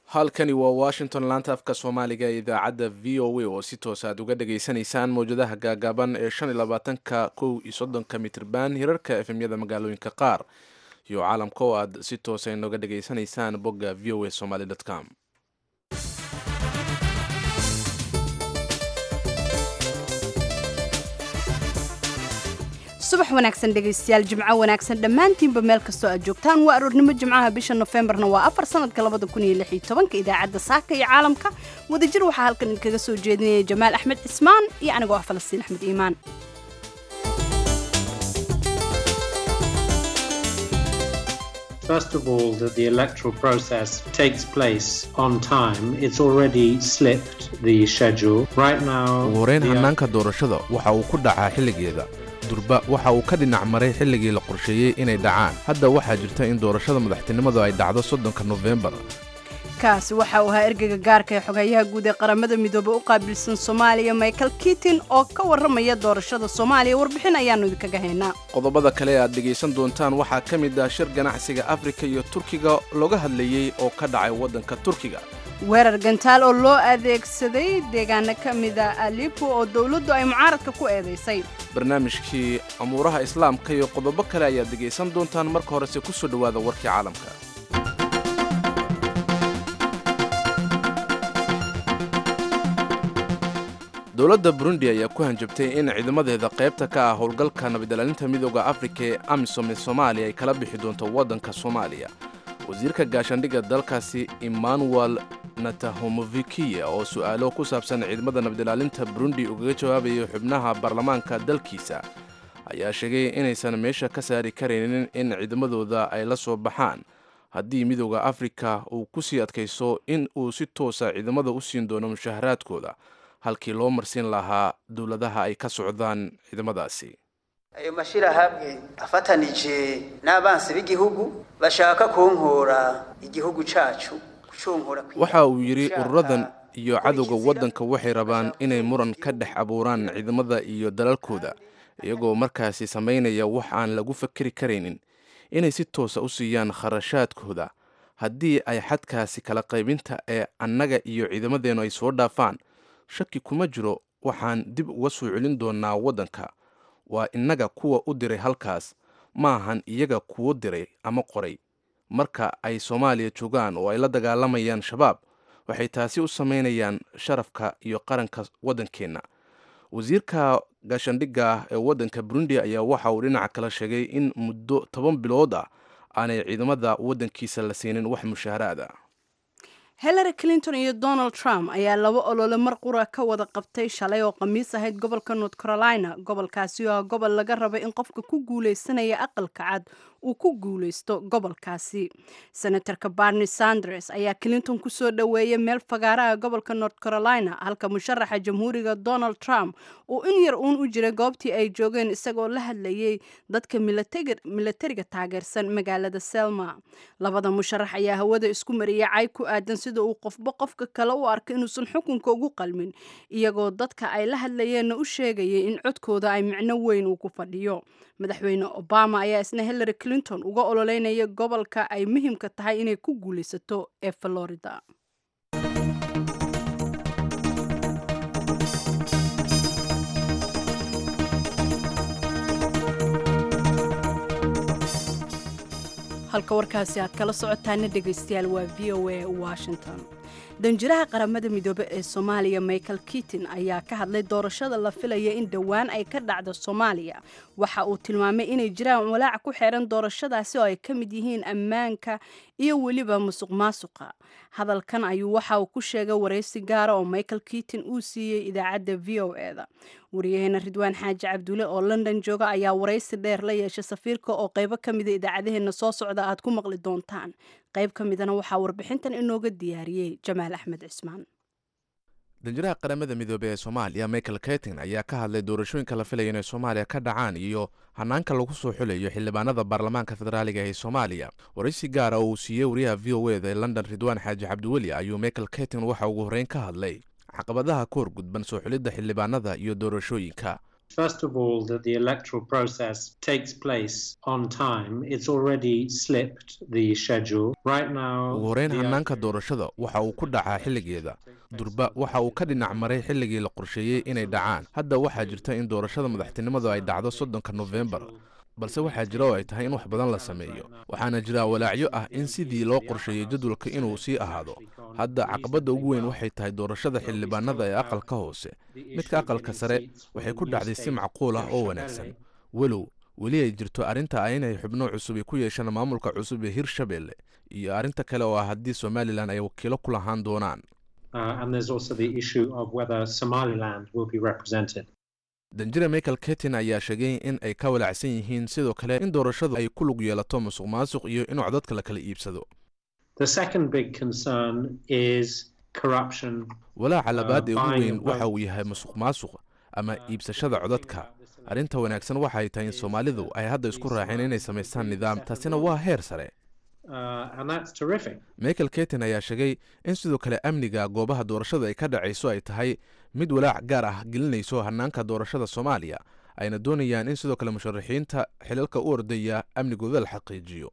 halkani waa washington laanta afka soomaaliga ee idaacadda v o a oo si toos aad uga dhageysanaysaan mawjadaha gaagaaban ee shan iyo labaatanka kow iyo soddonka mitrban hirarka efemyada magaalooyinka qaar iyo caalamka oo aad si toosa inooga dhageysanaysaan bogga v o a somaly com subax wanaagsan dhegaystayaal jimco wanaagsan dhammaantiinba meel kastoo aad joogtaan waa aroornimo jimcaha bisha nofembarna waa afar sanadka labada kun iyo lix iyo tobanka idaacadda saaka iyo caalamka wadajir waxaa halkan idinkaga soo jeedinaya jamaal axmed cismaan iyo anigoo ah falastiin axmed iimaan First of all, that the electoral process takes place on time. It's already slipped the schedule. Right now, ugu horeyn the- hannaanka doorashada waxa uu ku dhacaa xilligeeda durba waxa uu ka dhinac maray xilligii la qorsheeyey inay dhacaan hadda waxaa jirta in doorashada madaxtinimadu ay dhacdo soddonka nofembar kaasi waxa uu ahaa ergeyga gaarka ee xogeeyaha guud ee qaramada midoobey u qaabilsan soomaaliya michael kitin oo ka warramaya doorashada soomaaliya warbixin ayaannu idinkaga haynaa qodobada kale ee aad dhegaysan doontaan waxaa ka mid ah shir ganacsiga afrika iyo turkiga looga hadlayey oo ka dhacay waddanka turkiga weerar gantaal oo loo adeegsaday deegaano ka mida alipo oo dowladdu ay mucaaradka ku eedaysay barnaamijkii amuuraha islaamka iyo qodobo kale ayaad dhegaysan doontaan marka horese ku soo dhowaada warkii caalamka dowladda burundi ayaa ku hanjabtay in ciidamadeeda qaybta ka ah howlgalka nabadilaalinta midooda afrika ee amisom ee soomaaliya ay kala bixi doonto waddanka soomaaliya wasiirka gaashaandhigga dalkaasi emmanuel natahomovikiya oo su'aalo ku saabsan ciidamada nabadilaalinta burundi ugaga jawaabayo xubnaha baarlamaanka dalkiisa ayaa sheegay inaysan meesha ka saari karaynin in ciidamadooda ay la soo baxaan haddii midooda afrika uu ku sii adkayso in uu si toosa ciidamada u siin doono mushaharaadkooda halkii loo marsiin lahaa dowladaha ay ka socdaan ciidamadaasi ayo mashirahamwe afatanije n'abansi b'igihugu bashaka kunkura igihugu cacu kucunkura kwi- waxa uu yidhi gushaka ururadan iyo cadowga gukurikiza waddanka waxay rabaan inay muran ka dhex abuuraan ciidamada iyo dalalkooda iyagoo markaasi samaynaya wax aan lagu fakeri karaynin inay si toosa u siiyaan kharashaadkooda haddii ay xadkaasi kala qaybinta ee annaga iyo ciidamadeennu ay soo dhaafaan shaki kuma jiro waxaan dib uga soo celin doonaa waddanka waa innaga kuwa u diray halkaas ma ahan iyaga kuwo diray ama qoray marka ay soomaaliya joogaan oo ay la dagaalamayaan shabaab waxay taasi u samaynayaan sharafka iyo qaranka waddankeenna wasiirka gaashaandhigga ee waddanka burundi ayaa waxa uu dhinaca kale sheegay in muddo toban bilood ah aanay ciidamada waddankiisa la siinin wax mushaaharaad ah hillary clinton iyo donald trump ayaa laba olole mar qura ka wada qabtay shalay oo khamiis ahayd gobolka north carolina gobolkaasi oo ah gobol laga raba in qofka ku guuleysanaya aqalka cad uu ku guuleysto gobolkaasi senatorka barney sanders ayaa clinton kusoo dhoweeyay meel fagaaraha gobolka north carolina halka musharaxa jamhuuriga donald trump uu in yar uun u jiray goobtii ay joogeen isagoo la hadlayay dadka milateg- milatariga taageersan magaalada selma labada musharax ayaa hawada isku mariyay cay ku aadan sida uu qofba qofka kale u arko inuusan xukunka ugu qalmin iyagoo dadka ay la hadlayeenna u sheegayay in codkooda ay micno weyn uu ku fadhiyo madaxweyne obama ayaa isna hillary clinton uga ololeynaya gobolka ay muhiimka tahay inay ku guulaysato ee florida halka warkaasi aad kala socotaana dhegaystayaal waa v o a washington danjiraha qaramada midoobe ee soomaaliya michael kitin ayaa ka hadlay doorashada la filaya in dhowaan ay ka dhacdo soomaaliya waxa uu tilmaamay inay jiraan walaac ku xeeran doorashadaasi oo ay ka mid yihiin ammaanka iyo weliba musuq maasuqa hadalkan ayuu waxa uu ku sheegay waraysi gaara oo michael kitin uu siiyey idaacadda v o e da wariyaheena ridwaan xaaji cabdulle oo london jooga ayaa waraysi dheer la yeeshay safiirka oo qaybo ka mida idaacadaheena soo socda aad ku maqli doontaan qayb ka midana waxaa warbixintan inooga diyaariyey jamaal axmed cismaan danjiraha qaramada midoobey ee soomaaliya michael ketin ayaa ka hadlay doorashooyinka la filaya inay soomaaliya ka dhacaan iyo hanaanka lagu soo xulayo xildhibaanada baarlamaanka federaaliga ee soomaaliya waraysi gaara oo uu siiyey wariyaha v o e da ee london ridwaan xaaji cabdiweli ayuu michael ketin waxa ugu horreyn ka hadlay caqabadaha ka hor gudban soo xulidda xildhibaanada iyo doorashooyinka First of all, that the electoral process takes place on time. It's already slipped the schedule. Right now, ugu horeyn the hannaanka doorashada waxa uu ku dhacaa xilligeeda durba waxa uu ka dhinac maray xilligii la qorsheeyey inay dhacaan hadda waxaa jirta in doorashada madaxtinimadu ay dhacdo soddonka nofembar balse waxaa jira oo ay tahay in wax badan la sameeyo waxaana jira walaacyo ah in sidii loo qorsheeyey jadwalka inuu sii ahaado hadda caqabadda ugu weyn waxay tahay doorashada xildhibaanada ee aqalka hoose midka aqalka sare waxay ku dhacday si macquul ah oo wanaagsan walow weli ay jirto arrinta ah inay xubno cusub ay ku yeeshaan maamulka cusub ee hirshabelle iyo arrinta kale oo ah haddii somalilan ay wakiilo ku lahaan doonaan Uh, and there's also the issue of whether Somaliland will be represented. danjire michael ketin ayaa sheegay in ay ka walaacsan yihiin sidoo kale in doorashadu ay ku lug yeelato musuq maasuq iyo in codadka la kala iibsado The second big concern is corruption. walaaca labaad ee ugu buying weyn of waxa votes. uu yahay musuq maasuq ama iibsashada codadka arrinta wanaagsan waxay tahay in soomaalidu ay hadda isku raaceen inay samaystaan nidaam taasina waa heer sare Uh, and that's terrific. michael ketin ayaa sheegay in sidoo kale amniga goobaha doorashada ay ka dhacayso ay tahay mid walaac gaar ah gelinayso hannaanka doorashada soomaaliya ayna doonayaan in sidoo kale musharaxiinta xilalka u ordaya amnigooda la xaqiijiyo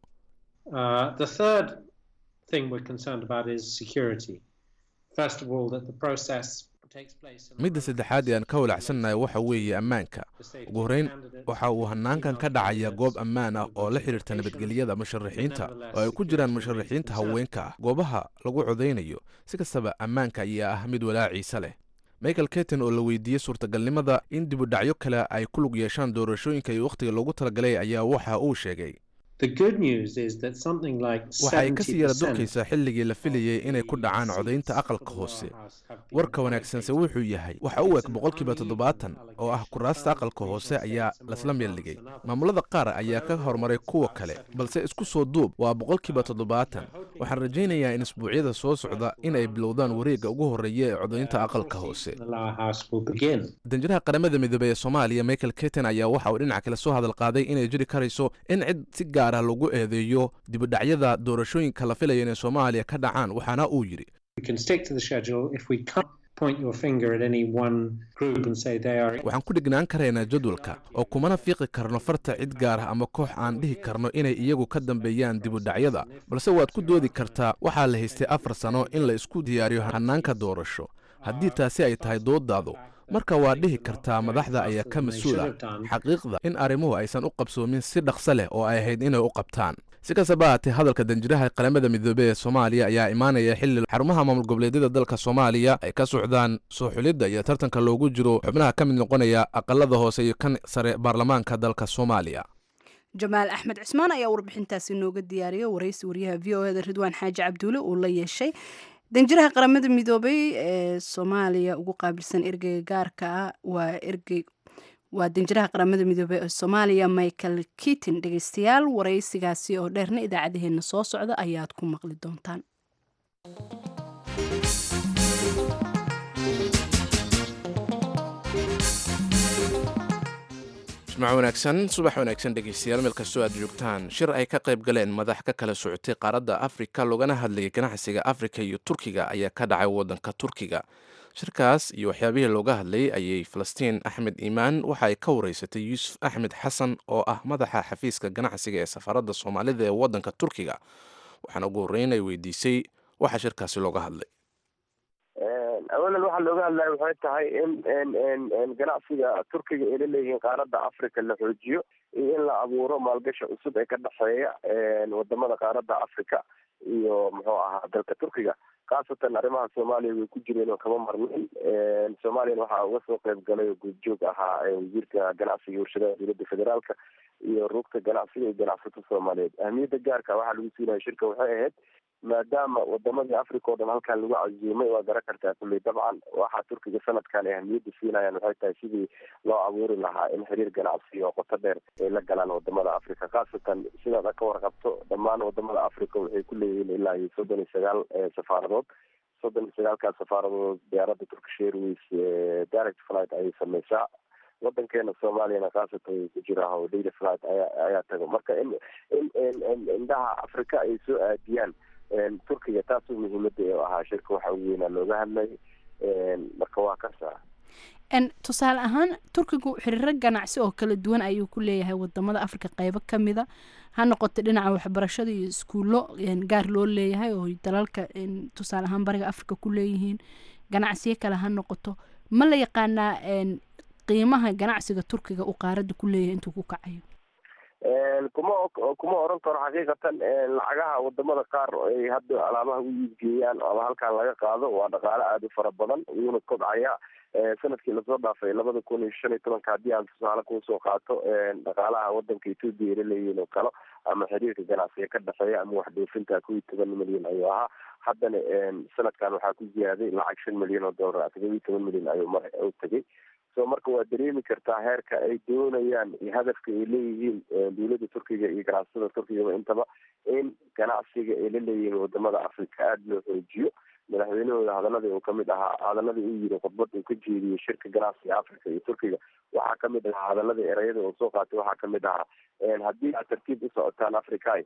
Uh, the third thing we're concerned about is security. First of all, that the process takes place. in a midda saddexaad ee aan ka walacsannahay waxa weeye ammaanka ugu horreyn waxa uu hannaankan ka dhacaya goob ammaan ah oo la xidhiirta nabadgelyada musharaxiinta oo ay ku jiraan musharaxiinta haweenka ah goobaha lagu codaynayo si kastaba ammaanka ayaa ah mid walaaciisa leh michael ketin oo la weydiiyey suurtagalnimada in dibudhacyo kale ay ku lug yeeshaan doorashooyinka iyo wakhtiga loogu talagalay ayaa waxa uu sheegay The good news is that something like waxa ay kasii yara 70% durkaysaa xilligii la filayey inay ku dhacaan codaynta aqalka hoose warka wanaagsanse wuxuu yahay waxa u eg boqolkiiba toddobaatan oo ah kuraasta aqalka hoose ayaa lasla meeldhigay maamulada qaar ayaa ka horumaray kuwa kale balse isku soo duub waa boqolkiiba toddobaatan waxaan rajaynayaa in isbuucyada soo socda in ay bilowdaan wareegga ugu horreeya ee codaynta aqalka hoose The lower house will begin. danjiraha qaramada midoobey ee soomaaliya michael ketin ayaa waxa uu dhinaca kale soo hadal qaaday inay jiri karayso in cid si gaar ah lagu eedeeyo dibudhacyada doorashooyinka la filaya inay soomaaliya ka dhacaan waxaana uu yidhi We can stick to the schedule if we can't point your finger at any one group and say they are. waxaan ku dhignaan karaynaa jadwalka oo kumana fiiqi karno farta cid gaar ah ama koox aan dhihi karno inay iyagu ka dambeeyaan dibudhacyada balse waad ku doodi kartaa waxaa la haystay afar sano in la isku diyaariyo hannaanka doorasho haddii taasi ay tahay doodaadu marka waa dhihi kartaa madaxda ayaa ka mas-uul ah xaqiiqda in arrimuhu aysan u qabsoomin si dhaqso leh oo ay ahayd inay u qabtaan si kastaba haatee hadalka danjiraha qaramada midoobey ee soomaaliya ayaa imaanaya xilli xarumaha maamul goboleedyada dalka soomaaliya ay ka socdaan soo xulidda iyo tartanka loogu jiro xubnaha ka mid noqonaya aqalada hoose iyo kan sare baarlamaanka dalka soomaaliya jamaal axmed cismaan ayaa warbixintaasi nooga diyaariyay waraysi wariyaha v o eda ridwaan xaaji cabduule uu la yeeshay danjiraha qaramada midoobay ee soomaaliya ugu qaabilsan ergeyga gaarka ah waa ergey waa danjiraha qaramada midoobey ee soomaaliya michael kitin dhegeystayaal waraysigaasi oo dheerna idaacadaheena soo socda ayaad ku maqli doontaan jimco wanaagsan subax wanaagsan dhegeystayaal meel kastoo aad joogtaan shir ay ka qayb galeen madax ka kala socotay qaaradda afrika loogana hadlayay ganacsiga afrika iyo turkiga ayaa ka dhacay waddanka turkiga shirkaas iyo waxyaabihii looga hadlayay ayay falastiin axmed iimaan waxa ay ka wareysatay yuusuf axmed xasan oo ah madaxa xafiiska ganacsiga ee safaaradda soomaalida ee waddanka turkiga waxaana ugu horreyn ay weydiisay waxa shirkaasi looga hadlay awalan waxaa looga hadlaya waxay tahay in ganacsiga turkiga ay la leeyihiin qaaradda africa la xoojiyo iyo in la abuuro maalgashi cusub ee ka dhexeeya wadamada qaaradda africa iyo muxuu ahaa dalka turkiga khaasatan arrimaha soomaaliya way ku jireen oo kama marnayn soomaaliyana waxaa uga soo qayb galay oo guudjoog ahaa wasiirka ganacsiga iyo warshadaha dowladda federaalka iyo rugta ganacsiga iyo ganacsato soomaaliyeed ahmiyadda gaarka waxaa lagu siinaya shirka waxay ahayd maadaama wadamadii africa oo dhan halkan lagu casiimay waa garan kartaa kulley dabcan waxaa turkiga sanadkan ay ahmiyadda siinayaan waxay tahay sidii loo abuuri lahaa in xiriir ganacsi oo qoto dheer ay la galaan wadamada africa khaasatan sidaad ka warqabto dhammaan wadamada africa waxay ku leeyihiin ilaa iyo soddon iyo sagaal safaaradood soddon iyo sagaalkaas safaaradood diyaaradda turkish airways direct flight ayay sameysaa wadankeena soomaaliyana khaasatan way ku jiraa oo daily flight ayaa ayaa tago marka in in indhaha africa ay soo aadiyaan turkiga taasoo muhiimada ee ahaa shirka waxa ugu weynaa looga hadlay marka waa kasa tusaale ahaan turkigu xiriiro ganacsi oo kala duwan ayuu ku leeyahay wadamada africa qeybo kamida ha noqoto dhinaca waxbarashada iyo iskuullo gaar loo leeyahay oo dalalka tusaale ahaan bariga africa ku leeyihiin ganacsiyo kale ha noqoto ma la yaqaanaa qiimaha ganacsiga turkiga uu qaarada ku leeyahay intuu ku kacayo kuma kuma oran karo xaqiiqatan lacagaha wadamada qaar ay hadda alaabaha u iibgeeyaan ama halkan laga qaado waa dhaqaale aada u fara badan wuuna kobcaya sanadkii lasoo dhaafay labada kun iyo shan iyo tobanka haddii aan tusaale kuusoo qaato dhaqaalaha wadanka etoobiya ila leeyihin oo kale ama xiriirka ganacsiga ka dhexeeya ama wax dhoofinta kow iyo toban milyan ayuu ahaa haddana sanadkan waxaa ku ziyaaday lacag shan milyan oo dollar todoba iyo toban milyan ayuu mar u tegay so marka waa dareemi kartaa heerka ay doonayaan iyo hadafka ay leeyihiin dowladda turkiga iyo ganacsatada turkigaba intaba in ganacsiga ay la leeyihiin wadamada africa aada loo xoojiyo madaxweynahooda hadaladii uu kamid ahaa hadaladii uu yiri khudbad uu ka jeediyey shirka ganacsiga africa iyo turkiga waxaa kamid ahaa hadaladii ereyada uu soo qaatay waxaa kamid ahaa haddii aad tartiib u socotaan africa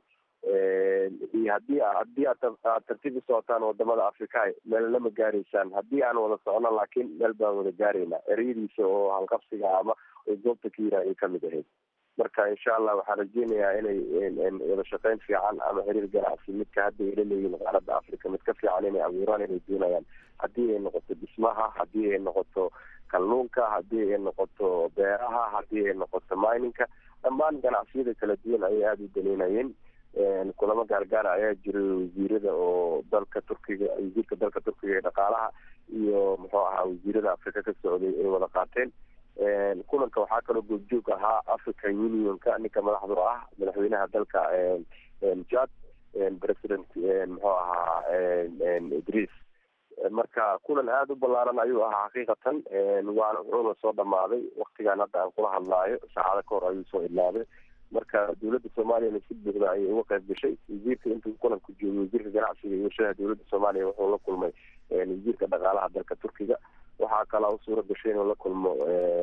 iyo hadii haddii aad tartiib u socotaan wadamada africa meel lama gaaraysaan haddii aan wada socno laakiin meel baan wada gaaraynaa ereyadiisa oo halqabsiga ama goobta ka yira ay kamid ahayd marka insha allah waxaan rajeynayaa inay wada shaqeyn fiican ama xiriir ganacsi midka hadda ay la leeyihin qaaradda africa mid ka fiican inay abuuraan inay doonayaan haddii ay noqoto dhismaha haddii ay noqoto kalluunka haddii ay noqoto beeraha haddii ay noqoto mininka dhammaan ganacsiyada kala duwan ayay aada u danaynayeen kulamo gaargaara ayaa jiray wasiirada oo dalka turkiga wasiirka dalka turkiga ee dhaqaalaha iyo muxuu ahaa wasiirada africa ka socday ay wada qaateen kulanka waxaa kaloo goobjoog ahaa african unionka ninka madaxdu ah madaxweynaha dalka jad president muxuu ahaa idris marka kulan aada u ballaaran ayuu ahaa xaqiiqatan waana wuxuuna soo dhamaaday waktigan hadda aan kula hadlaayo saacado ka hor ayuu soo idlaaday marka dowladda soomaaliyana si buuxda ayay uga qayb gashay wasiirka intuu kulanku joogay wasiirka ganacsiga iyo warshadaha dowladda soomaaliya wuxuu la kulmay wasiirka dhaqaalaha dalka turkiga waxaa kalaa u suura gashay inuu la kulmo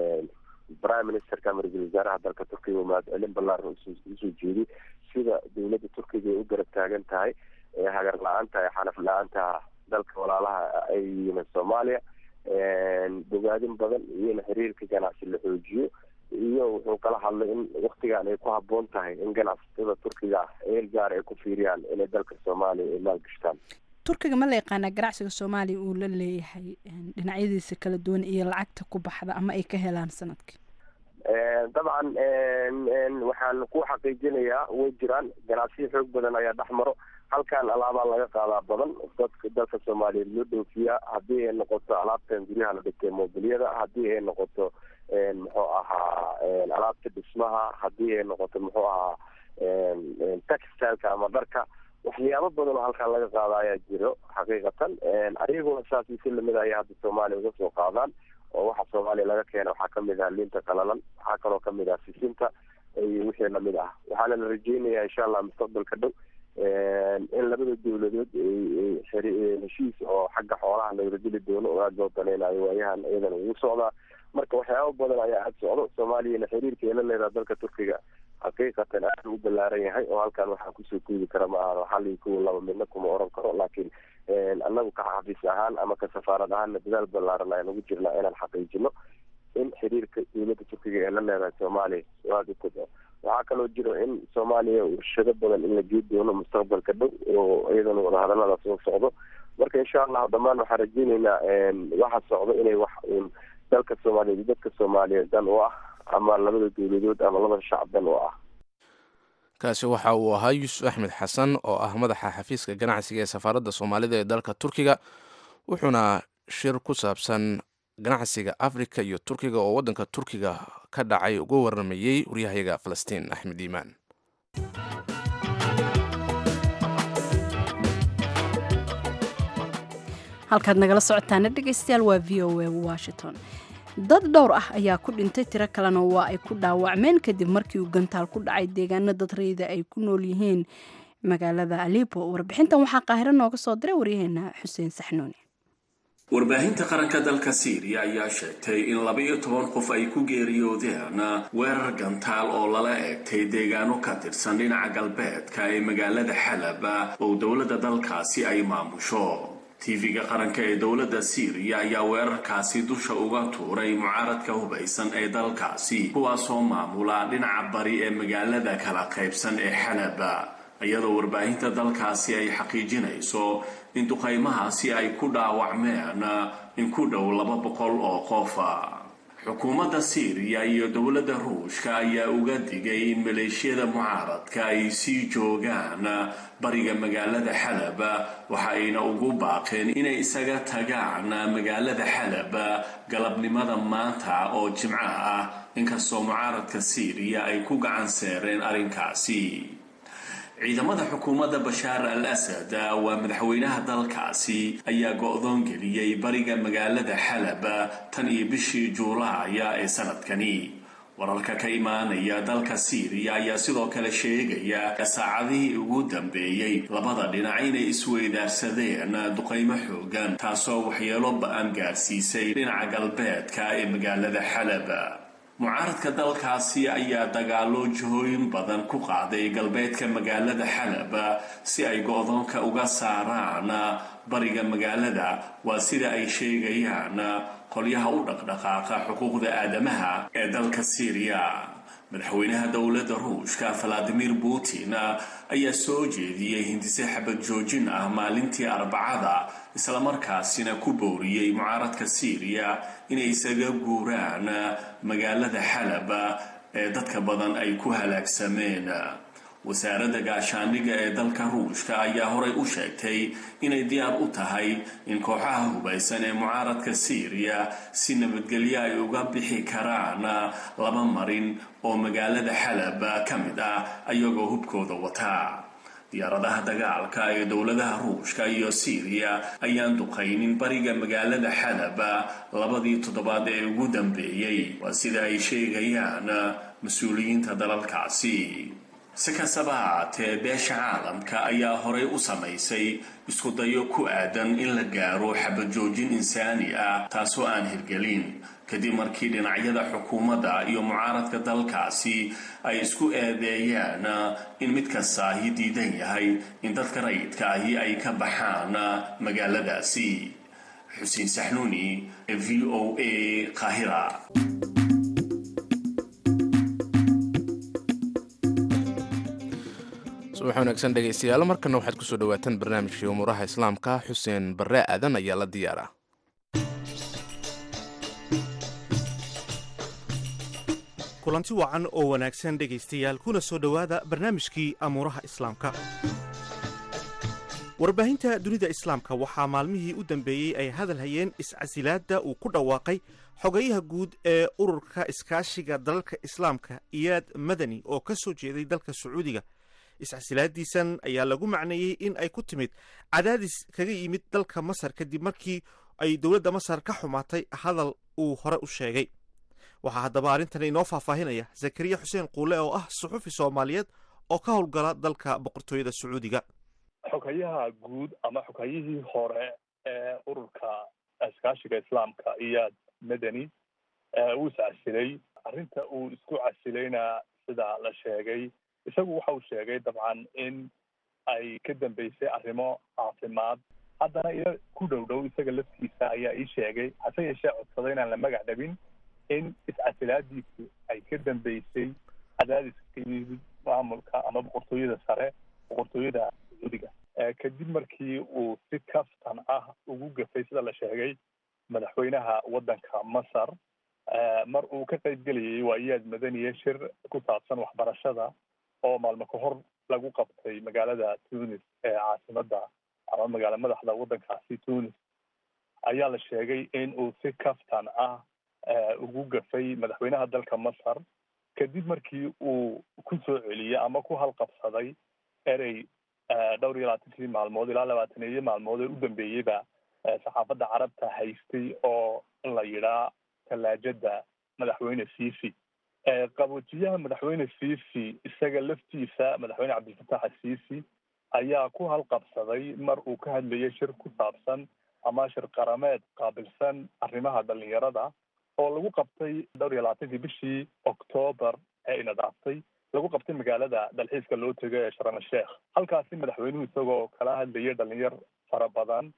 prime ministerka ama ra-iisul wasaaraha dalka turkiga oo mahadcelin ballaaran usoo jeediy sida dowladda turkiga ay u garab taagan tahay hagar la-aanta ee xanaf la-aanta dalka walaalaha ay yihiin soomaaliya bogaadin badan iyo in xiriirka ganacsi la xoojiyo iyo wuxuu kala hadlay in waktigan ay ku haboon tahay in ganacsatada turkiga ah eel gaar ay ku fiiriyaan inay dalka soomaaliya ay maalgashtaan turkiga ma la yaqaanaa ganacsiga soomaaliya uu la leeyahay dhinacyadiisa kala duwan iyo lacagta ku baxda ama ay ka helaan sanadkii dabcan waxaan ku xaqiijinayaa way jiraan ganacsiyo xoog badan ayaa dhex maro halkan alaabaa laga qaadaa badan dadka dalka soomaaliyeed loo dhoofiyaa haddii ay noqoto alaabtan guryaha la dhigtay mobiliyada haddii ay noqoto muxuu ahaa alaabta dhismaha haddii ay noqoto muxuu ahaa textileka ama dharka waxyaabo badan oo halkan laga qaada ayaa jiro xaqiiqatan ayaguna saas si lamid ayaa hadda soomaaliya uga soo qaadaan oo waxa soomaaliya laga keena waxaa kamid ah liinta qalalan waxaa kaloo kamid ah sisinta iyo wixii lamid ah waxaana la rajeynayaa insha allah mustaqbalka dhow in labada dowladood heshiis oo xagga xoolaha lagala dili doono oo aada loo daneynayo waayahan iyadana ugu socdaa marka waxyaabo badan ayaa aada socdo soomaaliyana xiriirka ay la leedaha dalka turkiga xaqiiqatan aada u ballaaran yahay oo halkan waxaa kusoo guudi kara ma ahano hal iyo kuwa laba midna kuma oran karo laakiin annagu ka xafiis ahaan ama ka safaarad ahaanna dadaal ballaaran ayaan ugu jirnaa inaan xaqiijino in xiriirka dowladda turkiga ee la leedahay soomaaliya aada u kobco waxaa kaloo jiro in soomaaliya warshado badan in la gee doono mustaqbalka dhow oo iyadana wadahadaladaas soo socdo marka insha allahu dhammaan waxaan rajeyneynaa waxa socdo inay wax uun dalka soomaaliyeed iyo dadka soomaaliyeed dan u ah ama labada dowladood ama labada shacab dan u ah kaasi waxa uu ahaa yuusuf axmed xasan oo ah madaxa xafiiska ganacsiga ee safaaradda soomaalida ee dalka turkiga wuxuuna shir ku saabsan ganacsiga afrika iyo turkiga oo waddanka turkiga ka dhacay uga waramayey waryahayaga falastiin axmed iimaan halkaad nagala socotaana dhegaystayaal waa v o a washington dad dhowr ah ayaa ku dhintay tiro kalena waa ay ku dhaawacmeen kadib markii uu gantaal ku dhacay deegaano dad rayda ay ku nool yihiin magaalada alipo warbixintan waxaa qaahiro nooga soo diray waryaheena xuseen saxnuuni warbaahinta qaranka dalka siiriya ayaa sheegtay in laba-iyo toban qof ay ku geeriyoodeen weerar gantaal oo lala eegtay deegaano ka tirsan dhinaca galbeedka ee magaalada xalab oo dowladda dalkaasi ay maamusho tv-ga qaranka ee dowladda syriya ayaa weerarkaasi dusha uga tuuray mucaaradka hubaysan ee dalkaasi kuwaasoo maamula dhinaca bari ee magaalada kala qaybsan ee xalaba iyadoo warbaahinta dalkaasi ay xaqiijinayso in duqaymahaasi ay ku dhaawacmeen in ku dhow laba boqol oo qofa xukuumadda syriya iyo dowladda ruushka ayaa uga digay in maleeshiyada mucaaradka ay sii joogaan bariga magaalada xalab waxa ayna ugu baaqeen inay isaga tagaan magaalada xalab galabnimada maanta oo jimco ah inkastoo mucaaradka syriya ay ku gacan seereen arrinkaasi ciidamada xukuumadda bashaar al asad waa madaxweynaha dalkaasi ayaa go-doon geliyey bariga magaalada xalab tan iyo bishii juulaaya ee sanadkani wararka ka imaanaya dalka syriya ayaa sidoo kale sheegaya saacadihii ugu dambeeyey labada dhinac inay isweydaarsadeen duqaymo xoogan taasoo waxyeelo ba-an gaarsiisay dhinaca galbeedka ee magaalada xalab mucaaradka dalkaasi ayaa dagaalo jihooyin badan ku qaaday galbeedka magaalada xalab si ay go-doonka uga saaraan bariga magaalada waa sida ay sheegayaan qolyaha u dhaqdhaqaaqa xuquuqda aadamaha ee dalka syriya madaxweynaha dowladda ruushka valadimir putin ayaa soo jeediyey hindise xabad joojin ah maalintii arbacada islamarkaasina ku booriyey mucaaradka syriya inay isaga guuraan magaalada xalab ee dadka badan ay ku halaagsameen wasaaradda gaashaandhigga ee dalka ruushka ayaa horey u sheegtay inay diyaar u tahay in kooxaha hubaysan ee mucaaradka syriya si nabadgelyo ay uga bixi karaan laba marin oo magaalada xalab ka mid ah ayagoo hubkooda wataa diyaaradaha dagaalka ee dowladaha ruushka iyo syriya ayaan duqaynin bariga magaalada xalab labadii toddobaad ee ugu dambeeyey waa sida ay sheegayaan mas-uuliyiinta dalalkaasi si kastaba haatee beesha caalamka ayaa horey u samaysay isku dayo ku aadan in la gaaro xabajoojin insaani ah taasoo aan hirgelin kadib markii dhinacyada xukuumadda iyo mucaaradka dalkaasi ay isku eedeeyaan in mid kastaahi diidan yahay in dadka rayidka ahi ay ka baxaan magaaladaasi xuseen saxnuuni v o a qaahira subax wanaagsan dhegaystayaal markana waxaad kusoo dhawaataan barnaamijkii umuuraha islaamka xuseen barre aadan ayaa la diyaara kulanti wacan oo wanaagsan dhegaystayaal kuna soo dhowaada barnaamijkii amuuraha islaamka warbaahinta dunida islaamka waxaa maalmihii u dambeeyey ay hadal hayeen iscasilaadda uu ku dhawaaqay xogayaha guud ee ururka iskaashiga dalalka islaamka iyaad madani oo ka soo jeeday dalka sacuudiga iscasilaadiisan ayaa lagu macneeyey in ay ku timid cadaadis kaga yimid dalka masar kadib markii ay dowladda masar ka xumaatay hadal uu hore u sheegay waxaa haddaba arrintan inoo faahfaahinaya zakariya xuseen quule oo ah suxufi soomaaliyeed oo ka howlgala dalka boqortooyada sacuudiga xogayaha guud ama xogayihii hore ee ururka iskaashiga islaamka iyaad madani uu iscasilay arrinta uu isku casilayna sida la sheegay isagu waxa uu sheegay dabcan in ay ka dambeysay arrimo caafimaad haddana ila ku dhow dhow isaga laftiisa ayaa ii sheegay hase yeeshee codsaday inaan la magac dhabin in iscasilaadiisu ay ka dambeysay cadaadiska ka yimid maamulka ama boqortooyada sare boqortooyada sacuudiga kadib markii uu si kaftan ah ugu gafay sida la sheegay madaxweynaha waddanka masar mar uu ka qayb gelayay waayaad madaniye shir ku saabsan waxbarashada oo maalmo ka hor lagu qabtay magaalada tunis ee caasimada ama magaala madaxda waddankaasi tunis ayaa la sheegay in uu si kaftan ah ugu gafay madaxweynaha dalka masar kadib markii uu ku soo celiyey ama ku halqabsaday erey dhowr iyo labaatankii maalmood ilaa labaataneeyo maalmood ee u dambeeyeyba saxaafadda carabta haystay oo la yidhaa tallaajada madaxweyne fifi qaboojiyaha madaxweyne fifi isaga laftiisa madaxweyne cabdilfatax asiisi ayaa ku halqabsaday mar uu ka hadlayay shir ku saabsan ama shir qarameed qaabilsan arrimaha dhalinyarada oo lagu qabtay dhowr iyo labaatankii bishii octoobar ee inadaaftay lagu qabtay magaalada dalxiiska loo tego ee sharm sheekh halkaasi madaxweynuhu isagoo kala hadlayay dhalinyar fara badan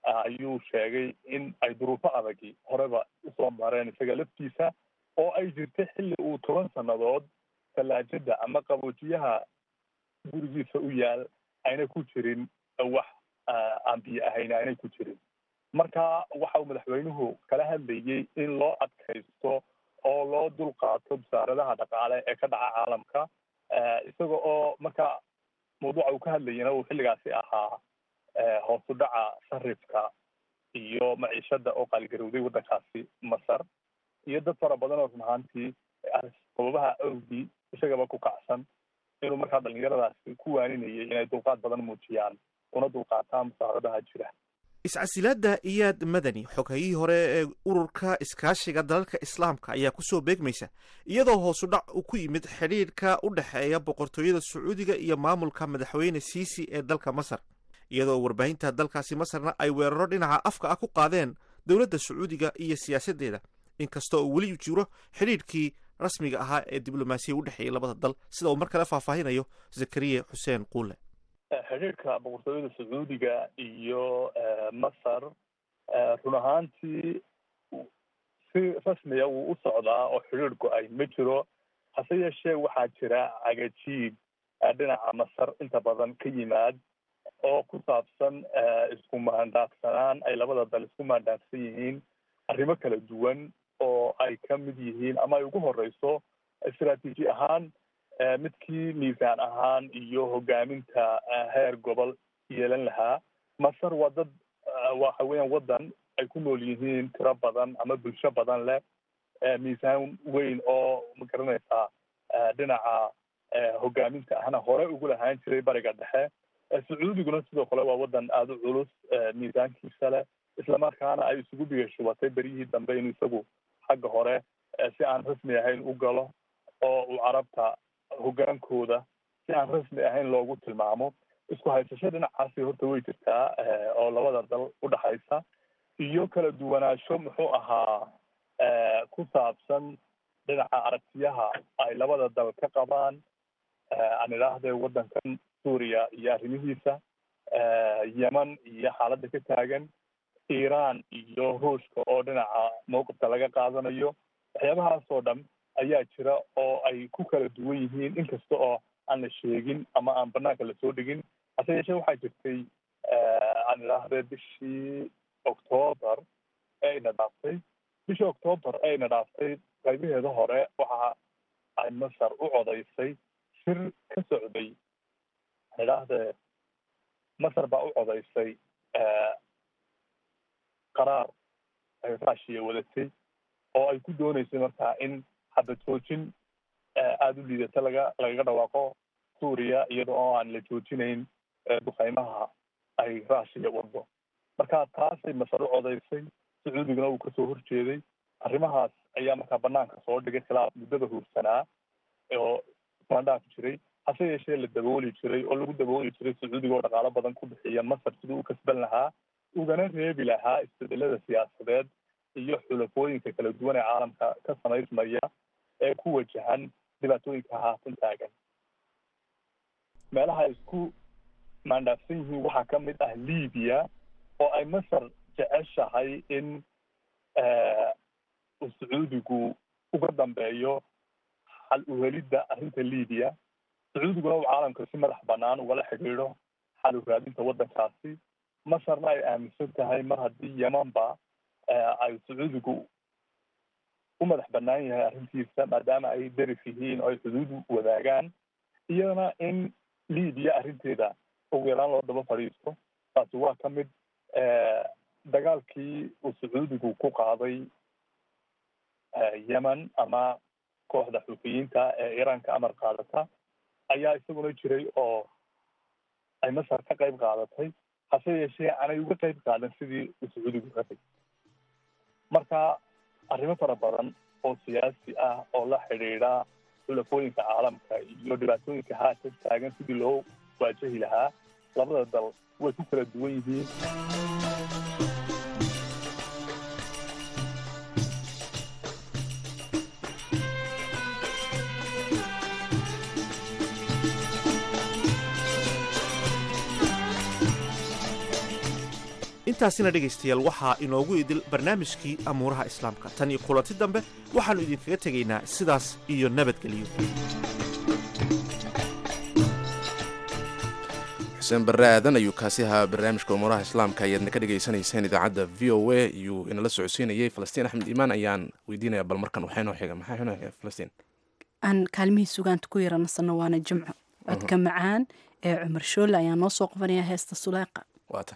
ayuu sheegay in ay duruufo adagi horeba usoo mareen isaga laftiisa oo ay jirtay xilli uu toban sannadood tallaajada ama qaboojiyaha gurigiisa u yaal ayna ku jirin wax aan biyo ahayn aynay ku jirin marka waxa uu madaxweynuhu kala hadlayey in loo adkaysto oo loo dulqaato wasaaradaha dhaqaale ee ka dhaca caalamka isaga oo marka mawduuca uu ka hadlayana uu xilligaasi ahaa hoos u dhaca sarifka iyo maciishada oo qaaligarowday waddankaasi masar iyo dad fara badan oo run ahaantii sababaha awgii isagaba ku kacsan inuu markaa dhalinyaradaasi ku waaninayay inay dulqaad badan muujiyaan una dulqaataan musaaradaha jira iscasilaadda iyaad madani xoghayihii hore ee ururka iskaashiga dalalka islaamka ayaa kusoo beegmaysa iyadoo hoosu dhac uu ku yimid xidhiidhka u dhexeeya boqortooyada sacuudiga iyo maamulka madaxweyne siisi ee dalka masar iyadoo warbaahinta dalkaasi masarna ay weeraro dhinaca afka ah ku qaadeen dowladda sacuudiga iyo siyaasaddeeda inkastoo uu weli jiro xidhiidhkii rasmiga ahaa ee diblomaasiya u dhexeeyay labada dal sida uu mar kale faahfaahinayo zakariya xuseen quule xidhiirka boqortooyada sacuudiga iyo masar run ahaantii si rasmiya wuu u socdaa oo xidhiir go-ay ma jiro hase yeeshee waxaa jira cagajiid dhinaca masar inta badan ka yimaad oo ku saabsan isku maandaaqsanaan ay labada dal isku maandaaqsan yihiin arrimo kala duwan oo ay ka mid yihiin ama ay ugu horeyso istaraatiiji ahaan midkii miisaan ahaan iyo hogaaminta heer gobol yeelan lahaa masar waa dad waxa weeyaan waddan ay ku nool yihiin tiro badan ama bulsho badan leh miisaan weyn oo magaranaysaa dhinaca hogaaminta ahna hore ugu lahaan jiray bariga dhexe sacuudiguna sidoo kale waa waddan aada u culus miisaankiisa leh islamarkaana ay isugu bigashubatay beryihii dambe inuu isagu xagga hore si aan rasmi ahayn u galo oo uu carabta hogaankooda si aan rasmi ahayn loogu tilmaamo isku haysasho dhinacaasi horta way jirtaa oo labada dal udhexaysa iyo kala duwanaansho muxuu ahaa ku saabsan dhinaca aragtiyaha ay labada dal ka qabaan aan idhaahdee waddankan suuriya iyo arrimihiisa yeman iyo xaaladda ka taagan iiraan iyo ruushka oo dhinaca mawqifka laga qaadanayo waxyaabahaas oo dhan ayaa jira oo ay ku kala duwan yihiin inkasta oo aan la sheegin ama aan banaanka lasoo dhigin hase yeeshee waxaa jirtay aan idhaahdee bishii octoobar ee ina dhaaftay bishii octoobar ee ina dhaaftay qaybaheeda hore waxa ay masar u codaysay shir ka socday aan idhaahdee masar baa u codaysay qaraar ay raashiya wadatay oo ay ku dooneysay markaa in xabad joojin aada u liidata laga lagaga dhawaaqo suuriya iyada oo aan la joojinayn duqeymaha ay raashiya wado marka taasay masar u codaysay sacuudiguna uu kasoo horjeeday arrimahaas ayaa markaa banaanka soo dhigay khilaaf muddada huursanaa oo mandhaaf jiray hase yeeshee la dabooli jiray oo lagu dabooli jiray sacuudiga oo dhaqaalo badan ku bixiya masar siduu u kasban lahaa ugana reebi lahaa isbedelada siyaasadeed iyo xulafooyinka kala duwan ee caalamka ka samaysmaya ee ku wajahan dhibaatooyinka haatan taagan meelaha ay isku maandhaafsan yihiin waxaa ka mid ah libiya oo ay masar jeceshahay in uu sacuudigu uga dambeeyo xal uhelidda arrinta libiya sacuudiguna uu caalamka si madax banaan ugala xidhiidho xal u raadinta waddankaasi masarna ay aaminsan tahay mar haddii yemanba ay sacuudigu u madax banaan yahay arrintiisa maadaama ay darif yihiin oo ay xuduud wadaagaan iyadana in libiya arrinteeda ugu yaraan loo daba fadhiisto taasi waa ka mid dagaalkii uu sacuudigu ku qaaday yemen ama kooxda xuufiyiinta ee iiraanka amar qaadata ayaa isaguna jiray oo ay masar ka qayb qaadatay hase yeeshee aanay uga qayb qaadan sidii uu sacuudigu rabay marka arrimo fara badan oo siyaasi ah oo la xidhiidha xulafooyinka caalamka iyo dhibaatooyinka haatan taagan sidii loo waajahi lahaa labada dal way ku kala duwan yihiin intaasina dhegaystayaal waxaa inoogu idil barnaamijkii amuuraha islaamka tan iyo kulanti dambe waxaannu idinkaga tegaynaa sidaas iyo nabadgelyo xuseen barre aadan ayuu kaasi ahaa barnaamijka umuuraha islaamka ayaadna ka dhegaysanayseen idaacadda v o a iyuu inala socodsiinayay falastiin axmed iimaan ayaan weydiinaya bal markan waxaa inoo xiga maxaa inoo xiga falastiin aan kaalmihii sugaanta ku yaranasano waana jimco codka macaan ee cumar shoolle ayaa noo soo qabanaya heesta suleeqa waata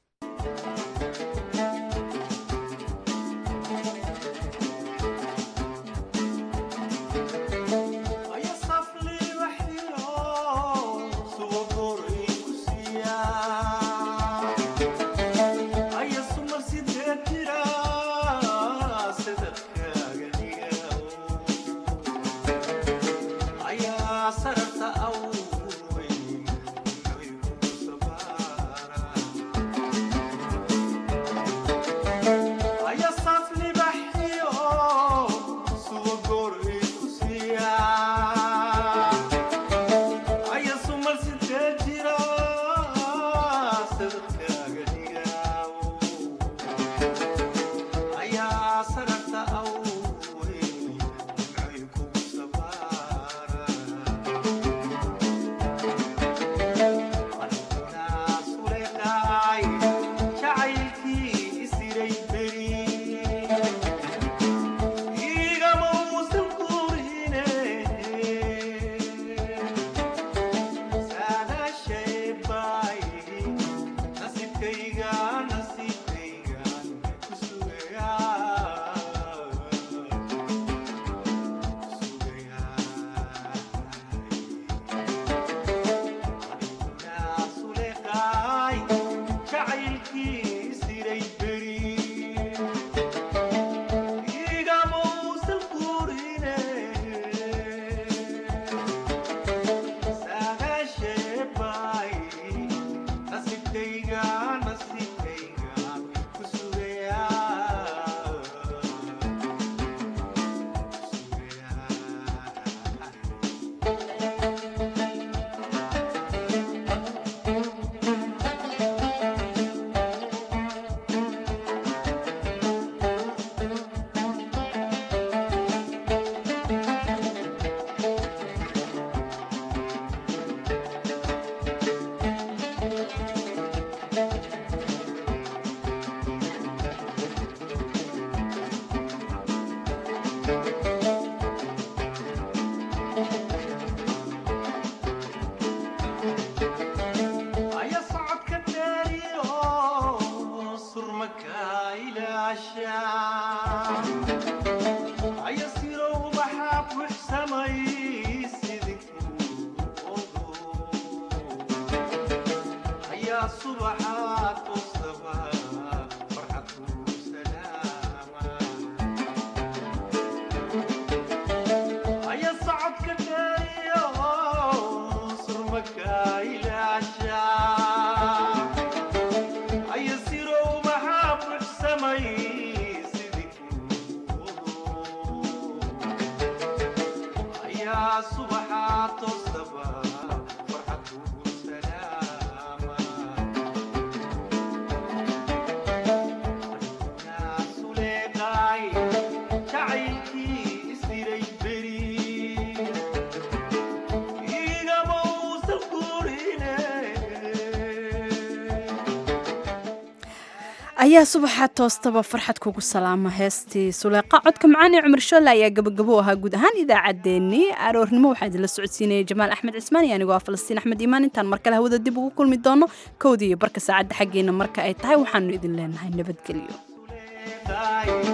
ayaa subaxa toostaba farxad kugu salaama heestii suleeqa codka macaan ee cumar shoolle ayaa gabagabo ahaa guud ahaan idaacaddeenii aroornimo waxaa idinla socodsiinaya jamaal axmed cismaan iyo anigoo ah falastiin axmed iimaan intaan markale hawada dib ugu kulmi doono kowdii iyo barka saacadda xaggeena marka ay tahay waxaanu idin leenahay nabadgelyo